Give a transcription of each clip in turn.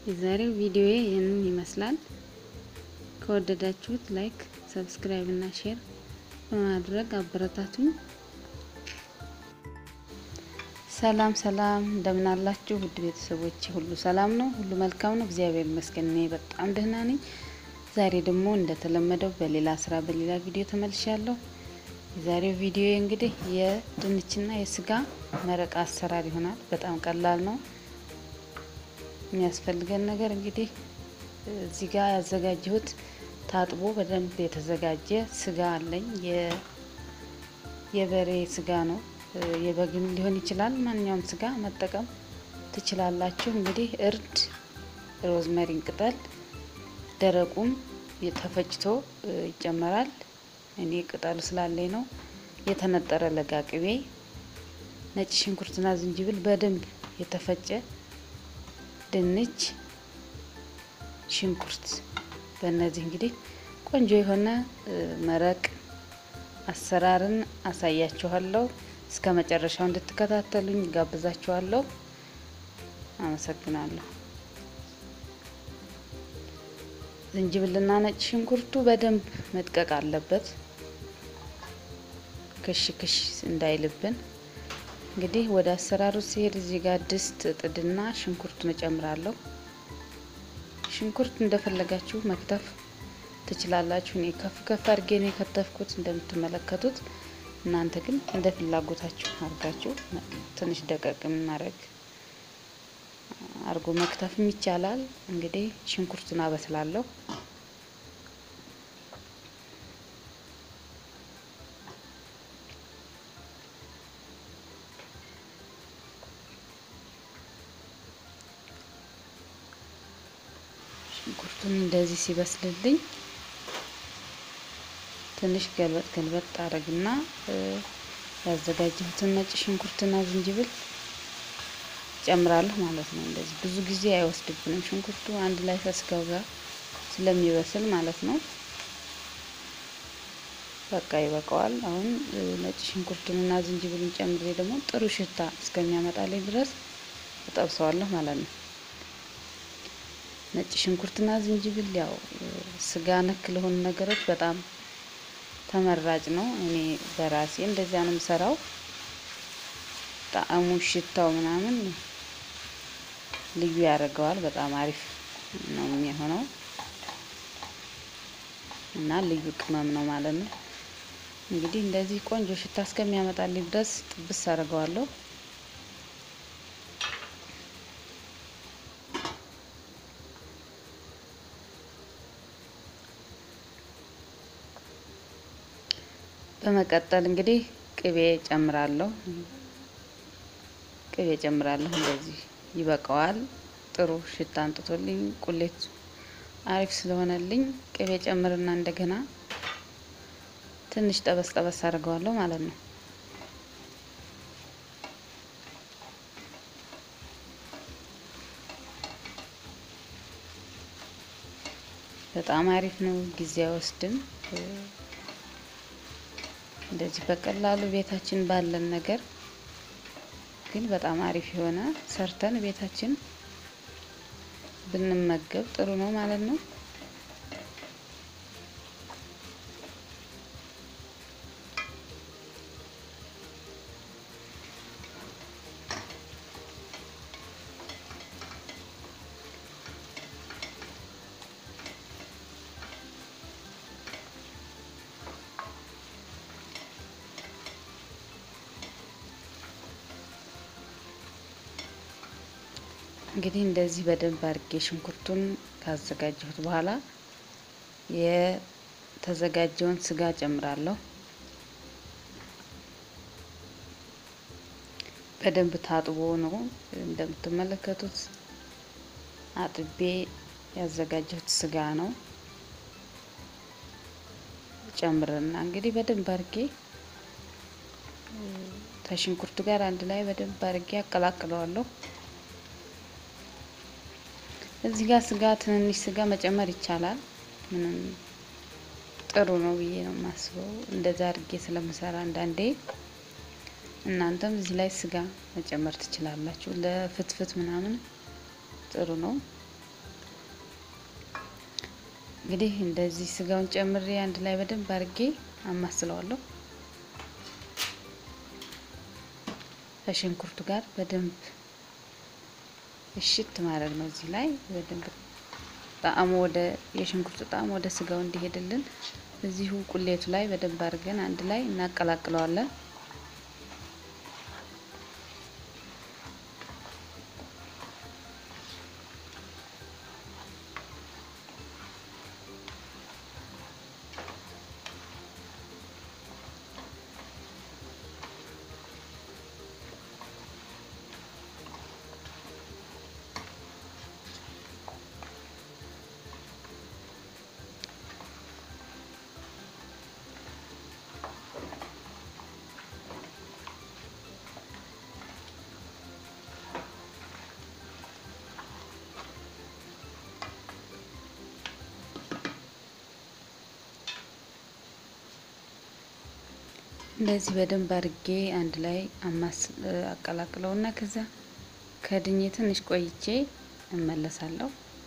የዛሬው ቪዲዮ ይህንን ይመስላል። ከወደዳችሁት ላይክ፣ ሰብስክራይብ እና ሼር በማድረግ አበረታቱኝ። ሰላም ሰላም፣ እንደምን አላችሁ ውድ ቤተሰቦች? ሁሉ ሰላም ነው፣ ሁሉ መልካም ነው። እግዚአብሔር ይመስገን እኔ በጣም ደህና ነኝ። ዛሬ ደግሞ እንደተለመደው በሌላ ስራ በሌላ ቪዲዮ ተመልሻለሁ። የዛሬው ቪዲዮ እንግዲህ የድንችና የስጋ መረቃ አሰራር ይሆናል። በጣም ቀላል ነው። የሚያስፈልገን ነገር እንግዲህ እዚህ ጋር ያዘጋጀሁት ታጥቦ በደንብ የተዘጋጀ ስጋ አለኝ። የበሬ ስጋ ነው። የበግም ሊሆን ይችላል። ማንኛውም ስጋ መጠቀም ትችላላችሁ። እንግዲህ እርድ፣ ሮዝመሪን ቅጠል ደረቁም ተፈጭቶ ይጨመራል። እኔ ቅጠሉ ስላለኝ ነው። የተነጠረ ለጋ ቅቤ፣ ነጭ ሽንኩርትና ዝንጅብል በደንብ የተፈጨ ድንች፣ ሽንኩርት በእነዚህ እንግዲህ ቆንጆ የሆነ መረቅ አሰራርን አሳያችኋለሁ። እስከ መጨረሻው እንድትከታተሉኝ ጋብዛችኋለሁ። አመሰግናለሁ። ዝንጅብልና ነጭ ሽንኩርቱ በደንብ መድቀቅ አለበት፣ ክሽ ክሽ እንዳይልብን። እንግዲህ ወደ አሰራሩ ሲሄድ እዚህ ጋር ድስት ጥድና ሽንኩርቱን እጨምራለሁ። ሽንኩርት እንደፈለጋችሁ መክተፍ ትችላላችሁ። እኔ ከፍ ከፍ አድርጌ ነው የከተፍኩት እንደምትመለከቱት። እናንተ ግን እንደ ፍላጎታችሁ አድርጋችሁ ትንሽ ደቀቅ ማድረግ አርጎ መክተፍም ይቻላል። እንግዲህ ሽንኩርቱን አበስላለሁ። ሽንኩርቱን እንደዚህ ሲበስልልኝ ትንሽ ገልበጥ ገልበጥ አረግና ያዘጋጀሁትን ነጭ ሽንኩርትና ዝንጅብል ጨምራለሁ ማለት ነው። እንደዚህ ብዙ ጊዜ አይወስድብንም ሽንኩርቱ አንድ ላይ ከስጋው ጋር ስለሚበስል ማለት ነው። በቃ ይበቃዋል። አሁን ነጭ ሽንኩርቱንና ዝንጅብሉን ጨምሬ ደግሞ ጥሩ ሽታ እስከሚያመጣልኝ ድረስ እጠብሰዋለሁ ማለት ነው። ነጭ ሽንኩርትና ዝንጅብል ያው ስጋ ነክ ለሆኑ ነገሮች በጣም ተመራጭ ነው። እኔ በራሴ እንደዚያ ነው የምሰራው። ጣዕሙ፣ ሽታው ምናምን ልዩ ያደርገዋል። በጣም አሪፍ ነው የሚሆነው እና ልዩ ቅመም ነው ማለት ነው። እንግዲህ እንደዚህ ቆንጆ ሽታ እስከሚያመጣልኝ ድረስ ጥብስ አድርገዋለሁ። በመቀጠል እንግዲህ ቅቤ ጨምራለሁ። ቅቤ ጨምራለሁ። እንደዚህ ይበቃዋል። ጥሩ ሽታ አንጥቶልኝ ቁሌት አሪፍ ስለሆነልኝ ቅቤ ጨምርና እንደገና ትንሽ ጠበስ ጠበስ አድርገዋለሁ ማለት ነው። በጣም አሪፍ ነው። ጊዜ አይወስድም። እንደዚህ በቀላሉ ቤታችን ባለን ነገር ግን በጣም አሪፍ የሆነ ሰርተን ቤታችን ብንመገብ ጥሩ ነው ማለት ነው። እንግዲህ እንደዚህ በደንብ አድርጌ ሽንኩርቱን ካዘጋጀሁት በኋላ የተዘጋጀውን ስጋ ጨምራለሁ። በደንብ ታጥቦ ነው እንደምትመለከቱት አጥቤ ያዘጋጀሁት ስጋ ነው። ጨምርና እንግዲህ በደንብ አድርጌ ከሽንኩርቱ ጋር አንድ ላይ በደንብ አድርጌ አቀላቅለዋለሁ። እዚህ ጋር ስጋ ትንንሽ ስጋ መጨመር ይቻላል። ምንም ጥሩ ነው ብዬ ነው የማስበው። እንደዛ አድርጌ ስለምሰራ አንዳንዴ እናንተም እዚህ ላይ ስጋ መጨመር ትችላላችሁ። ለፍትፍት ምናምን ጥሩ ነው። እንግዲህ እንደዚህ ስጋውን ጨምሬ አንድ ላይ በደንብ አድርጌ አማስለዋለሁ። ከሽንኩርቱ ጋር በደንብ እሽት ማድረግ ነው። እዚህ ላይ በደንብ ጣዕሙ ወደ የሽንኩርቱ ጣዕም ወደ ስጋው እንዲሄድልን እዚሁ ቁሌቱ ላይ በደንብ አድርገን አንድ ላይ እናቀላቅለዋለን። እንደዚህ በደንብ አድርጌ አንድ ላይ አማስ አቀላቅለውና ከዛ ከድኜ ትንሽ ቆይቼ እመለሳለሁ።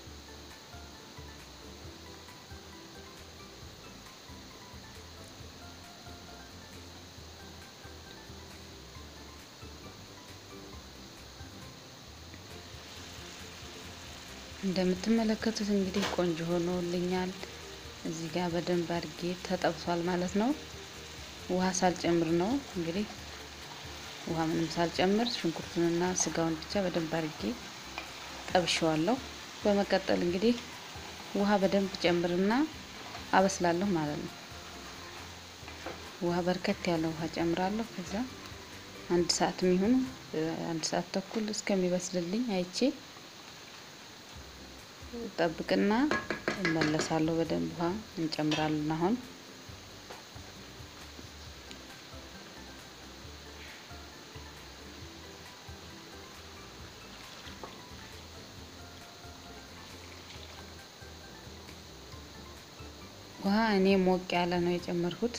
እንደምትመለከቱት እንግዲህ ቆንጆ ሆኖልኛል። እዚህ ጋር በደንብ አድርጌ ተጠብሷል ማለት ነው። ውሃ ሳልጨምር ነው እንግዲህ ውሃ ምንም ሳልጨምር ሽንኩርቱንና ስጋውን ብቻ በደንብ አድርጌ ጠብሸዋለሁ። በመቀጠል እንግዲህ ውሃ በደንብ ጨምርና አበስላለሁ ማለት ነው። ውሃ በርከት ያለ ውሃ ጨምራለሁ። ከዛ አንድ ሰዓት የሚሆኑ አንድ ሰዓት ተኩል እስከሚበስልልኝ አይቼ ጠብቅና እመለሳለሁ። በደንብ ውሃ እንጨምራለን አሁን ውሃ እኔ ሞቅ ያለ ነው የጨመርኩት።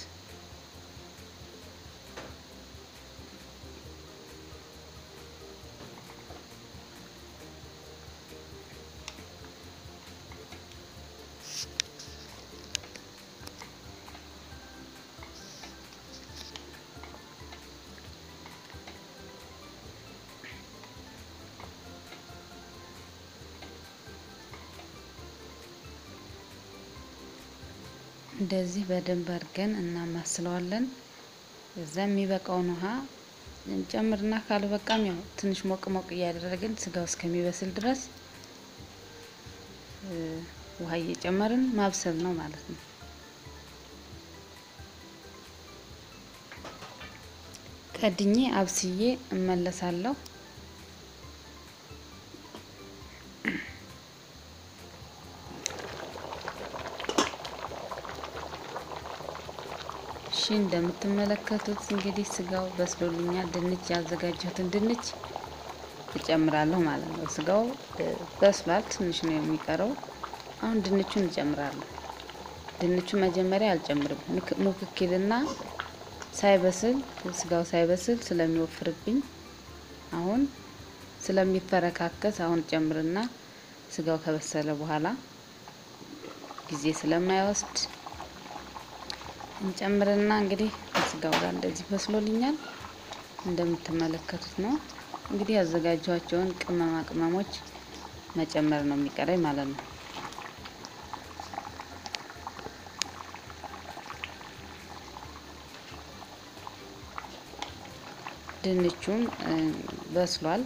እንደዚህ በደንብ አድርገን እናማስለዋለን። እዛ የሚበቃውን ውሃ እንጨምርና ካልበቃም ያው ትንሽ ሞቅ ሞቅ እያደረግን ስጋው እስከሚበስል ድረስ ውሃ እየጨመርን ማብሰል ነው ማለት ነው። ከድኜ አብስዬ እመለሳለሁ። እሺ እንደምትመለከቱት እንግዲህ ስጋው በስሎልኛል። ድንች ያዘጋጀሁትን ድንች እጨምራለሁ ማለት ነው። ስጋው በስሏል፣ ትንሽ ነው የሚቀረው። አሁን ድንቹን እጨምራለሁ። ድንቹን መጀመሪያ አልጨምርም፣ ሙክኪልና ሳይበስል ስጋው ሳይበስል ስለሚወፍርብኝ አሁን ስለሚፈረካከስ አሁን ጨምርና ስጋው ከበሰለ በኋላ ጊዜ ስለማይወስድ እንጨምርና እንግዲህ ከስጋው ጋር እንደዚህ በስሎልኛል። እንደምትመለከቱት ነው እንግዲህ ያዘጋጇቸውን ቅመማ ቅመሞች መጨመር ነው የሚቀረኝ ማለት ነው። ድንቹም በስሏል።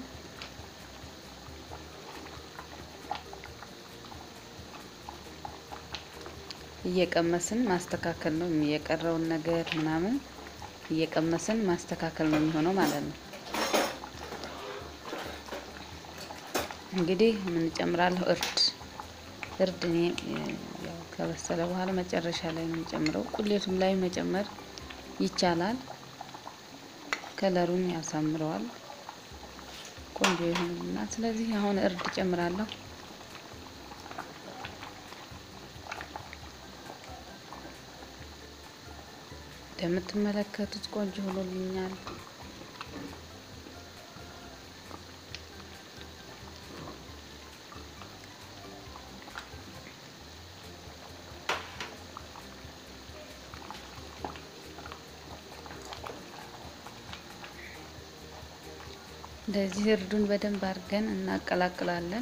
እየቀመስን ማስተካከል ነው የቀረውን ነገር ምናምን እየቀመስን ማስተካከል ነው የሚሆነው ማለት ነው። እንግዲህ ምን ጨምራለሁ? እርድ እርድ እኔ ያው ከበሰለ በኋላ መጨረሻ ላይ ነው የምጨምረው። ቁሌቱም ላይ መጨመር ይቻላል። ከለሩን ያሳምረዋል፣ ቆንጆ ይሆንና ስለዚህ አሁን እርድ ጨምራለሁ። እንደምትመለከቱት ቆንጆ ሆኖልኛል። እንደዚህ እርዱን በደንብ አድርገን እናቀላቅላለን።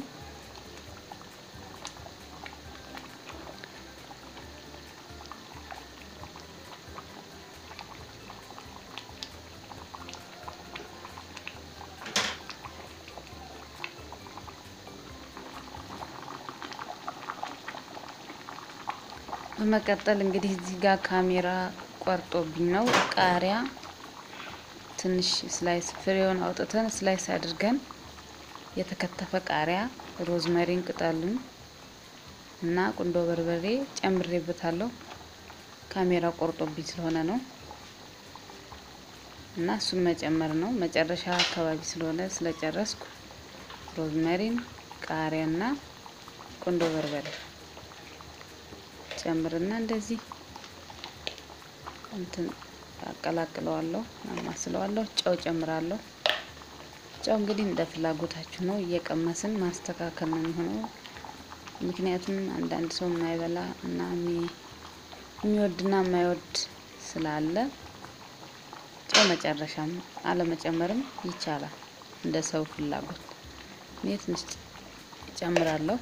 በመቀጠል እንግዲህ እዚህ ጋር ካሜራ ቆርጦብኝ ነው ቃሪያ ትንሽ ስላይስ ፍሬውን አውጥተን ስላይስ አድርገን የተከተፈ ቃሪያ፣ ሮዝመሪን ቅጠሉን እና ቁንዶ በርበሬ ጨምሬበታለሁ። ካሜራ ቆርጦብኝ ስለሆነ ነው እና እሱን መጨመር ነው። መጨረሻ አካባቢ ስለሆነ ስለጨረስኩ ሮዝመሪን፣ ቃሪያ እና ቁንዶ በርበሬ ጨምርና እንደዚህ እንትን አቀላቅለዋለሁ፣ አማስለዋለሁ። ጨው ጨምራለሁ። ጨው እንግዲህ እንደ ፍላጎታችሁ ነው፣ እየቀመስን ማስተካከል ነው የሚሆነው። ምክንያቱም አንዳንድ ሰው የማይበላ እና የሚወድና የማይወድ ስላለ ጨው መጨረሻም አለመጨመርም ይቻላል፣ እንደ ሰው ፍላጎት። እኔ ትንሽ ጨምራለሁ።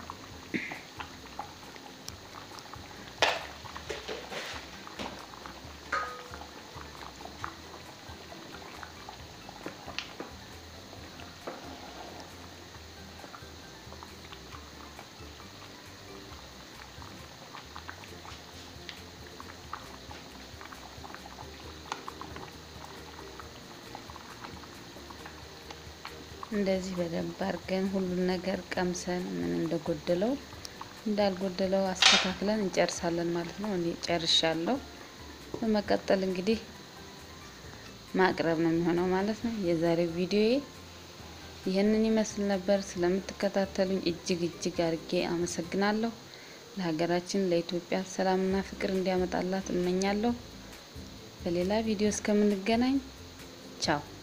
እንደዚህ በደንብ አድርገን ሁሉን ነገር ቀምሰን ምን እንደጎደለው እንዳልጎደለው አስተካክለን እንጨርሳለን ማለት ነው። እኔ ጨርሻለሁ። በመቀጠል እንግዲህ ማቅረብ ነው የሚሆነው ማለት ነው። የዛሬው ቪዲዮዬ ይህንን ይመስል ነበር። ስለምትከታተሉኝ እጅግ እጅግ አድርጌ አመሰግናለሁ። ለሀገራችን ለኢትዮጵያ ሰላምና ፍቅር እንዲያመጣላት እመኛለሁ። በሌላ ቪዲዮ እስከምንገናኝ ቻው።